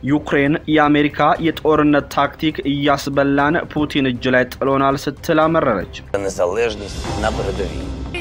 ዩክሬን የአሜሪካ የጦርነት ታክቲክ እያስበላን ፑቲን እጅ ላይ ጥሎናል ስትል አመረረች። незалежність на передовій.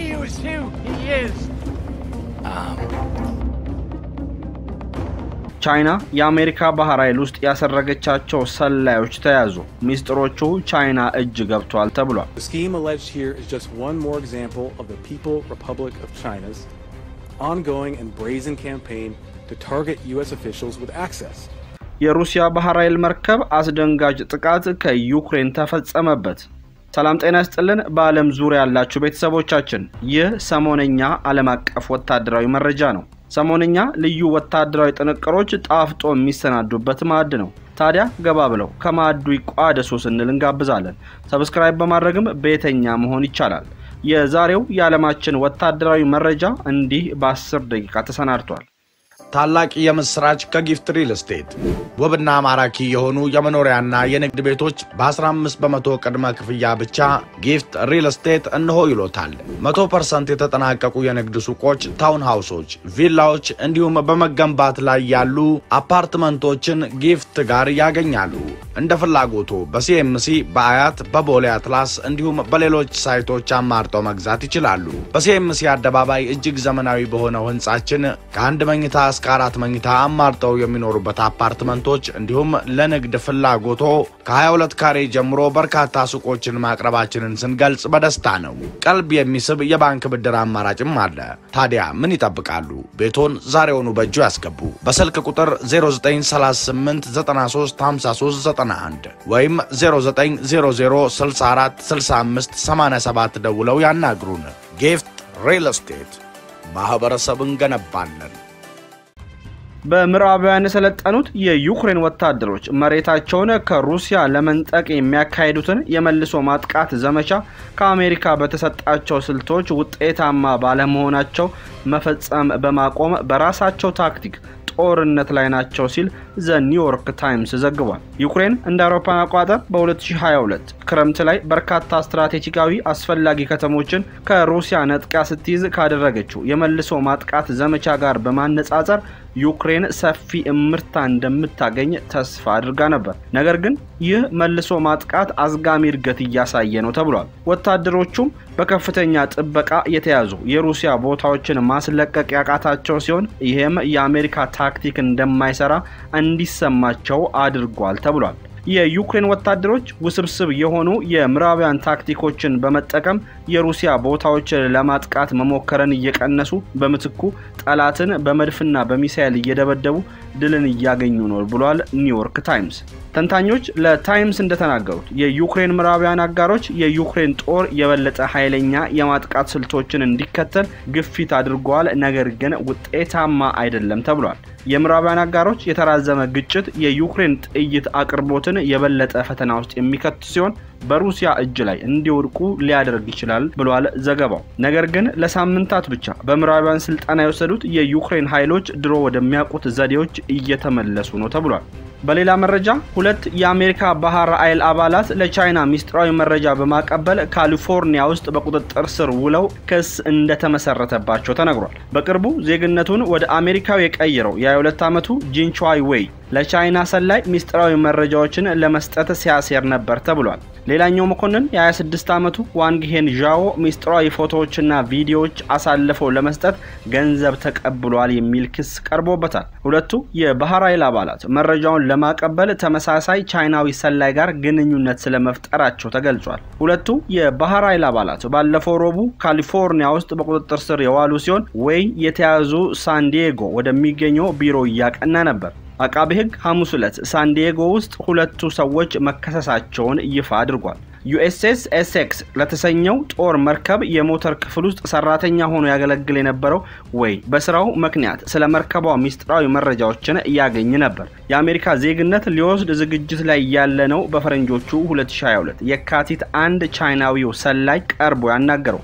ቻይና የአሜሪካ ባህር ኃይል ውስጥ ያሰረገቻቸው ሰላዮች ተያዙ። ሚስጥሮቹ ቻይና እጅ ገብቷል ተብሏል። The scheme alleged here is just one more example of the People Republic of China's ongoing and brazen campaign to target U.S. officials with access. የሩሲያ ባህር ኃይል መርከብ አስደንጋጭ ጥቃት ከዩክሬን ተፈጸመበት። ሰላም ጤና ይስጥልን። በዓለም ዙሪያ ያላችሁ ቤተሰቦቻችን ይህ ሰሞነኛ ዓለም አቀፍ ወታደራዊ መረጃ ነው። ሰሞነኛ ልዩ ወታደራዊ ጥንቅሮች ጣፍጦ የሚሰናዱበት ማዕድ ነው። ታዲያ ገባ ብለው ከማዕዱ ይቋደሱ ስንል እንጋብዛለን። ሰብስክራይብ በማድረግም ቤተኛ መሆን ይቻላል። የዛሬው የዓለማችን ወታደራዊ መረጃ እንዲህ በ10 ደቂቃ ተሰናድቷል። ታላቅ የምስራች ከጊፍት ሪል ስቴት ውብና ማራኪ የሆኑ የመኖሪያና የንግድ ቤቶች በ15 በመቶ ቅድመ ክፍያ ብቻ ጊፍት ሪል ስቴት እንሆ ይሎታል። 100 ፐርሰንት የተጠናቀቁ የንግድ ሱቆች፣ ታውን ሃውሶች፣ ቪላዎች እንዲሁም በመገንባት ላይ ያሉ አፓርትመንቶችን ጊፍት ጋር ያገኛሉ። እንደ ፍላጎቱ በሲኤምሲ በአያት በቦሌ አትላስ እንዲሁም በሌሎች ሳይቶች አማርጠው መግዛት ይችላሉ። በሲኤምሲ አደባባይ እጅግ ዘመናዊ በሆነው ህንጻችን ከአንድ መኝታ እስከ አራት መኝታ አማርጠው የሚኖሩበት አፓርትመንቶች እንዲሁም ለንግድ ፍላጎቶ ከ22 ካሬ ጀምሮ በርካታ ሱቆችን ማቅረባችንን ስንገልጽ በደስታ ነው። ቀልብ የሚስብ የባንክ ብድር አማራጭም አለ። ታዲያ ምን ይጠብቃሉ? ቤቶን ዛሬውኑ በእጁ ያስገቡ። በስልክ ቁጥር 0938 93 53 91 ወይም 0900 64 65 87 ደውለው ያናግሩን። ጊፍት ሪል ስቴት ማህበረሰብን ገነባለን። በምዕራባውያን የሰለጠኑት የዩክሬን ወታደሮች መሬታቸውን ከሩሲያ ለመንጠቅ የሚያካሂዱትን የመልሶ ማጥቃት ዘመቻ ከአሜሪካ በተሰጣቸው ስልቶች ውጤታማ ባለመሆናቸው መፈጸም በማቆም በራሳቸው ታክቲክ ጦርነት ላይ ናቸው ሲል ዘ ኒውዮርክ ታይምስ ዘግቧል። ዩክሬን እንደ አውሮፓን አቆጣጠር በ2022 ክረምት ላይ በርካታ ስትራቴጂካዊ አስፈላጊ ከተሞችን ከሩሲያ ነጥቃ ስትይዝ ካደረገችው የመልሶ ማጥቃት ዘመቻ ጋር በማነጻጸር ዩክሬን ሰፊ እምርታ እንደምታገኝ ተስፋ አድርጋ ነበር። ነገር ግን ይህ መልሶ ማጥቃት አዝጋሚ እድገት እያሳየ ነው ተብሏል። ወታደሮቹም በከፍተኛ ጥበቃ የተያዙ የሩሲያ ቦታዎችን ማስለቀቅ ያቃታቸው ሲሆን ይህም የአሜሪካ ታክቲክ እንደማይሰራ እንዲሰማቸው አድርጓል ተብሏል። የዩክሬን ወታደሮች ውስብስብ የሆኑ የምዕራባውያን ታክቲኮችን በመጠቀም የሩሲያ ቦታዎችን ለማጥቃት መሞከርን እየቀነሱ በምትኩ ጠላትን በመድፍና በሚሳይል እየደበደቡ ድልን እያገኙ ነው ብሏል ኒውዮርክ ታይምስ። ተንታኞች ለታይምስ እንደተናገሩት የዩክሬን ምዕራባውያን አጋሮች የዩክሬን ጦር የበለጠ ኃይለኛ የማጥቃት ስልቶችን እንዲከተል ግፊት አድርገዋል፣ ነገር ግን ውጤታማ አይደለም ተብሏል። የምዕራባውያን አጋሮች የተራዘመ ግጭት የዩክሬን ጥይት አቅርቦትን የበለጠ ፈተና ውስጥ የሚከት ሲሆን በሩሲያ እጅ ላይ እንዲወድቁ ሊያደርግ ይችላል ብሏል ዘገባው። ነገር ግን ለሳምንታት ብቻ በምዕራባውያን ስልጠና የወሰዱት የዩክሬን ኃይሎች ድሮ ወደሚያውቁት ዘዴዎች እየተመለሱ ነው ተብሏል። በሌላ መረጃ ሁለት የአሜሪካ ባህር ኃይል አባላት ለቻይና ሚስጥራዊ መረጃ በማቀበል ካሊፎርኒያ ውስጥ በቁጥጥር ስር ውለው ክስ እንደተመሰረተባቸው ተነግሯል። በቅርቡ ዜግነቱን ወደ አሜሪካው የቀየረው የ22 ዓመቱ ጂንቹዋይ ዌይ ለቻይና ሰላይ ሚስጥራዊ መረጃዎችን ለመስጠት ሲያሴር ነበር ተብሏል። ሌላኛው መኮንን የ26 ዓመቱ ዋንግሄን ዣኦ ሚስጥራዊ ፎቶዎችና ቪዲዮዎች አሳልፈው ለመስጠት ገንዘብ ተቀብሏል የሚል ክስ ቀርቦበታል። ሁለቱ የባህር ኃይል አባላት መረጃውን ለማቀበል ተመሳሳይ ቻይናዊ ሰላይ ጋር ግንኙነት ስለመፍጠራቸው ተገልጿል። ሁለቱ የባህር ኃይል አባላት ባለፈው ረቡዕ ካሊፎርኒያ ውስጥ በቁጥጥር ስር የዋሉ ሲሆን ዌይ የተያዙ ሳንዲዬጎ ወደሚገኘው ቢሮ እያቀና ነበር። አቃቤ ሕግ ሐሙስ ዕለት ሳንዲዬጎ ውስጥ ሁለቱ ሰዎች መከሰሳቸውን ይፋ አድርጓል። ዩኤስኤስ ኤሴክስ ለተሰኘው ጦር መርከብ የሞተር ክፍል ውስጥ ሰራተኛ ሆኖ ያገለግል የነበረው ወይ በስራው ምክንያት ስለ መርከቧ ሚስጥራዊ መረጃዎችን እያገኝ ነበር። የአሜሪካ ዜግነት ሊወስድ ዝግጅት ላይ ያለ ነው። በፈረንጆቹ 2022 የካቲት አንድ ቻይናዊው ሰላይ ቀርቦ ያናገረው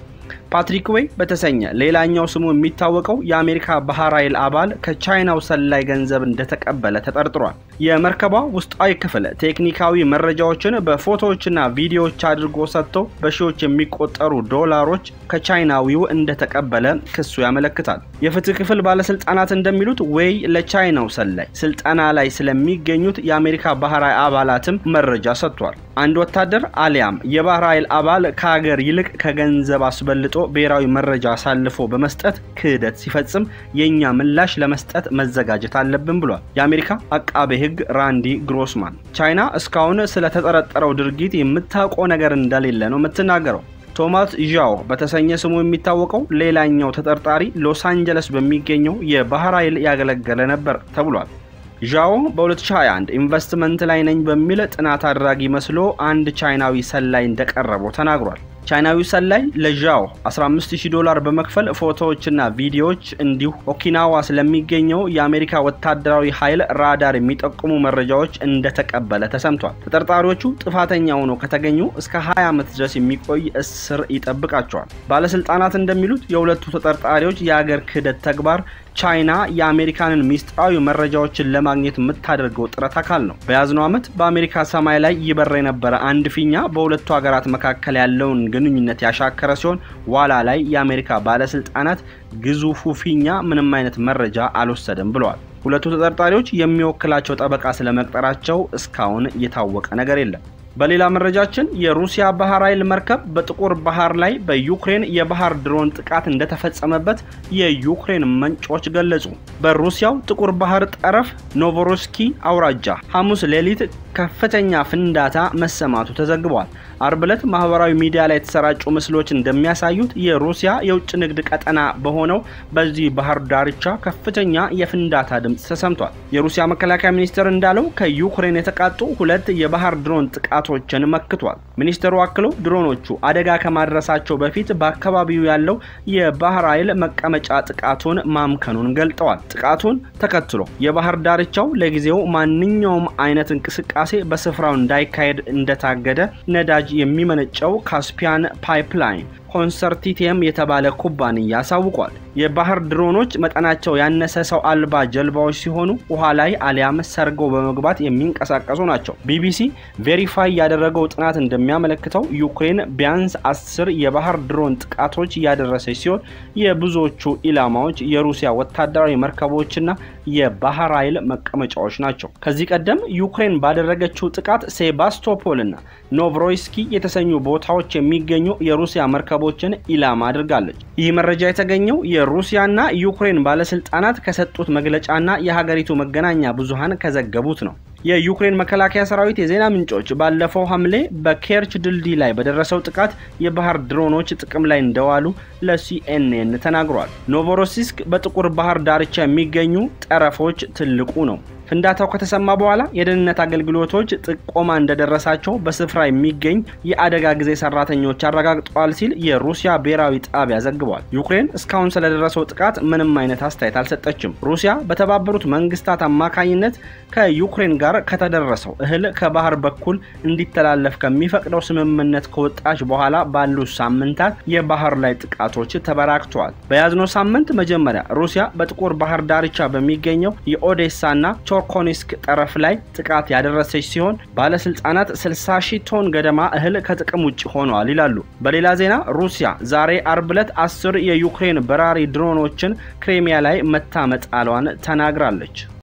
ፓትሪክ ዌይ በተሰኘ ሌላኛው ስሙ የሚታወቀው የአሜሪካ ባህር ኃይል አባል ከቻይናው ሰላይ ገንዘብ እንደተቀበለ ተጠርጥሯል። የመርከቧ ውስጣዊ ክፍል ቴክኒካዊ መረጃዎችን በፎቶዎችና ቪዲዮዎች አድርጎ ሰጥቶ በሺዎች የሚቆጠሩ ዶላሮች ከቻይናዊው እንደተቀበለ ክሱ ያመለክታል። የፍትህ ክፍል ባለስልጣናት እንደሚሉት ዌይ ለቻይናው ሰላይ ስልጠና ላይ ስለሚገኙት የአሜሪካ ባህር ኃይል አባላትም መረጃ ሰጥቷል። አንድ ወታደር አሊያም የባህር ኃይል አባል ከሀገር ይልቅ ከገንዘብ አስበልጦ ብሔራዊ መረጃ አሳልፎ በመስጠት ክህደት ሲፈጽም የእኛ ምላሽ ለመስጠት መዘጋጀት አለብን ብሏል የአሜሪካ አቃቤ ሕግ ራንዲ ግሮስማን። ቻይና እስካሁን ስለተጠረጠረው ድርጊት የምታውቀው ነገር እንደሌለ ነው የምትናገረው። ቶማስ ዣኦ በተሰኘ ስሙ የሚታወቀው ሌላኛው ተጠርጣሪ ሎስ አንጀለስ በሚገኘው የባህር ኃይል ያገለገለ ነበር ተብሏል። ዣኦ በ2021 ኢንቨስትመንት ላይ ነኝ በሚል ጥናት አድራጊ መስሎ አንድ ቻይናዊ ሰላይ እንደቀረበው ተናግሯል። ቻይናዊው ሰላይ ለዣኦ 15000 ዶላር በመክፈል ፎቶዎችና ቪዲዮዎች እንዲሁ ኦኪናዋ ስለሚገኘው የአሜሪካ ወታደራዊ ኃይል ራዳር የሚጠቁሙ መረጃዎች እንደተቀበለ ተሰምቷል። ተጠርጣሪዎቹ ጥፋተኛ ሆነው ከተገኙ እስከ 20 ዓመት ድረስ የሚቆይ እስር ይጠብቃቸዋል። ባለስልጣናት እንደሚሉት የሁለቱ ተጠርጣሪዎች የአገር ክህደት ተግባር ቻይና የአሜሪካንን ሚስጥራዊ መረጃዎችን ለማግኘት የምታደርገው ጥረት አካል ነው። በያዝነው ዓመት በአሜሪካ ሰማይ ላይ ይበር የነበረ አንድ ፊኛ በሁለቱ ሀገራት መካከል ያለውን ግንኙነት ያሻከረ ሲሆን ዋላ ላይ የአሜሪካ ባለስልጣናት ግዙፉ ፊኛ ምንም አይነት መረጃ አልወሰደም ብለዋል። ሁለቱ ተጠርጣሪዎች የሚወክላቸው ጠበቃ ስለመቅጠራቸው እስካሁን የታወቀ ነገር የለም። በሌላ መረጃችን የሩሲያ ባህር ኃይል መርከብ በጥቁር ባህር ላይ በዩክሬን የባህር ድሮን ጥቃት እንደተፈጸመበት የዩክሬን ምንጮች ገለጹ። በሩሲያው ጥቁር ባህር ጠረፍ ኖቮሮስኪ አውራጃ ሐሙስ ሌሊት ከፍተኛ ፍንዳታ መሰማቱ ተዘግቧል። አርብ ዕለት ማህበራዊ ሚዲያ ላይ የተሰራጩ ምስሎች እንደሚያሳዩት የሩሲያ የውጭ ንግድ ቀጠና በሆነው በዚህ ባህር ዳርቻ ከፍተኛ የፍንዳታ ድምፅ ተሰምቷል። የሩሲያ መከላከያ ሚኒስቴር እንዳለው ከዩክሬን የተቃጡ ሁለት የባህር ድሮን ጥቃቶችን መክቷል። ሚኒስቴሩ አክሎ ድሮኖቹ አደጋ ከማድረሳቸው በፊት በአካባቢው ያለው የባህር ኃይል መቀመጫ ጥቃቱን ማምከኑን ገልጠዋል። ጥቃቱን ተከትሎ የባህር ዳርቻው ለጊዜው ማንኛውም አይነት እንቅስቃሴ በስፍራው እንዳይካሄድ እንደታገደ ነዳጅ የሚመነጨው ካስፒያን ፓይፕላይን ኮንሰርቲቲየም የተባለ ኩባንያ አሳውቋል። የባህር ድሮኖች መጠናቸው ያነሰ ሰው አልባ ጀልባዎች ሲሆኑ ውሃ ላይ አሊያም ሰርገው በመግባት የሚንቀሳቀሱ ናቸው። ቢቢሲ ቬሪፋይ ያደረገው ጥናት እንደሚያመለክተው ዩክሬን ቢያንስ አስር የባህር ድሮን ጥቃቶች እያደረሰች ሲሆን የብዙዎቹ ኢላማዎች የሩሲያ ወታደራዊ መርከቦችና የባህር ኃይል መቀመጫዎች ናቸው። ከዚህ ቀደም ዩክሬን ባደረገችው ጥቃት ሴባስቶፖልና ኖቭሮይስኪ የተሰኙ ቦታዎች የሚገኙ የሩሲያ መርከቦችን ኢላማ አድርጋለች። ይህ መረጃ የተገኘው የሩሲያና ዩክሬን ባለስልጣናት ከሰጡት መግለጫና የሀገሪቱ መገናኛ ብዙሃን ከዘገቡት ነው። የዩክሬን መከላከያ ሰራዊት የዜና ምንጮች ባለፈው ሐምሌ በኬርች ድልድይ ላይ በደረሰው ጥቃት የባህር ድሮኖች ጥቅም ላይ እንደዋሉ ለሲኤንኤን ተናግሯል። ኖቮሮሲስክ በጥቁር ባህር ዳርቻ የሚገኙ ጠረፎች ትልቁ ነው። ፍንዳታው ከተሰማ በኋላ የደህንነት አገልግሎቶች ጥቆማ እንደደረሳቸው በስፍራ የሚገኝ የአደጋ ጊዜ ሰራተኞች አረጋግጠዋል ሲል የሩሲያ ብሔራዊ ጣቢያ ዘግቧል። ዩክሬን እስካሁን ስለደረሰው ጥቃት ምንም አይነት አስተያየት አልሰጠችም። ሩሲያ በተባበሩት መንግስታት አማካኝነት ከዩክሬን ጋር ከተደረሰው እህል ከባህር በኩል እንዲተላለፍ ከሚፈቅደው ስምምነት ከወጣች በኋላ ባሉት ሳምንታት የባህር ላይ ጥቃቶች ተበራክተዋል። በያዝነው ሳምንት መጀመሪያ ሩሲያ በጥቁር ባህር ዳርቻ በሚገኘው የኦዴሳና ቾርኮኒስክ ጠረፍ ላይ ጥቃት ያደረሰች ሲሆን ባለስልጣናት 60 ሺህ ቶን ገደማ እህል ከጥቅም ውጭ ሆነዋል ይላሉ። በሌላ ዜና ሩሲያ ዛሬ አርብ ዕለት አስር የዩክሬን በራሪ ድሮኖችን ክሬሚያ ላይ መታ መጣሏን ተናግራለች።